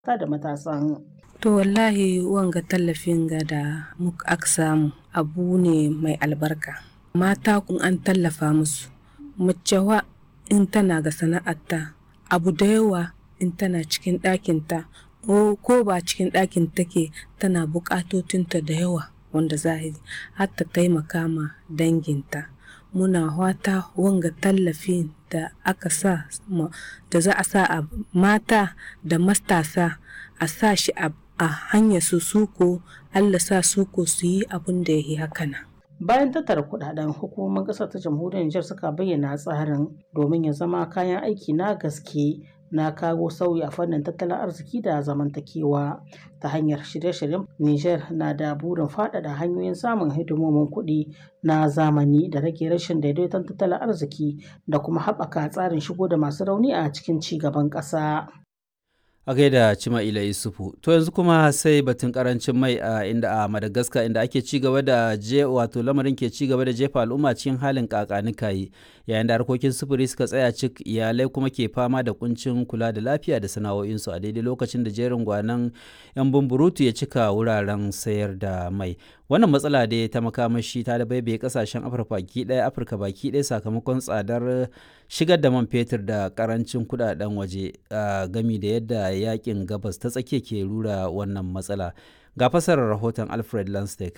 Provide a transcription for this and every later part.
ta da matasan. To wallahi wanga tallafin ga da muka aka samu abu ne mai albarka. Mata kun an tallafa musu. Mace wa in tana ga sana'arta abu da yawa in tana cikin ɗakinta ko ba cikin ɗakin take tana buƙatotinta da yawa wanda zahiri har ta taimaka ma danginta. Muna wata wanga tallafin da aka sa da za a sa a mata da matasa a sa shi a hanyar su suko Allah sa suko su yi abin da ya yi hakana. Bayan tattara kudaden hukumomin ƙasar ta jamhuriyar Nijar suka bayyana tsarin domin ya zama kayan aiki na gaske na kawo sauyi a fannin tattalin arziki da zamantakewa ta hanyar shirye-shiryen Nijar na da burin faɗaɗa hanyoyin samun hidimomin kuɗi na zamani da rage rashin daidaiton tattalin arziki da kuma haɓaka tsarin shigo da masu rauni a cikin ci gaban ƙasa. a gaida Cima'ila Isufu. To yanzu kuma sai batun karancin mai a inda a Madagascar inda ake ci gaba da je wato lamarin ke ci gaba da jefa al'umma cikin halin kakanikayi yayin da harkokin sufuri suka tsaya cik iyalai kuma ke fama da kuncin kula da lafiya da sana'o'insu a daidai lokacin da jerin gwanan yan bumburutu ya cika wuraren sayar da mai. Wannan matsala dai ta makamashi ta da baibaye kasashen Afirka baki ɗaya Afirka baki ɗaya sakamakon tsadar shigar da man fetur da karancin kudaden waje gami da yadda yakin gabas ta tsakiya ke rura wannan matsala ga fasarar rahoton alfred lanstek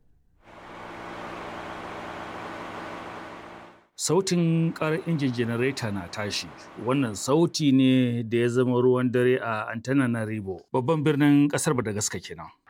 sautin karar injin janareta na tashi wannan sauti ne da ya zama ruwan dare a antananarivo babban birnin kasar madagascar kenan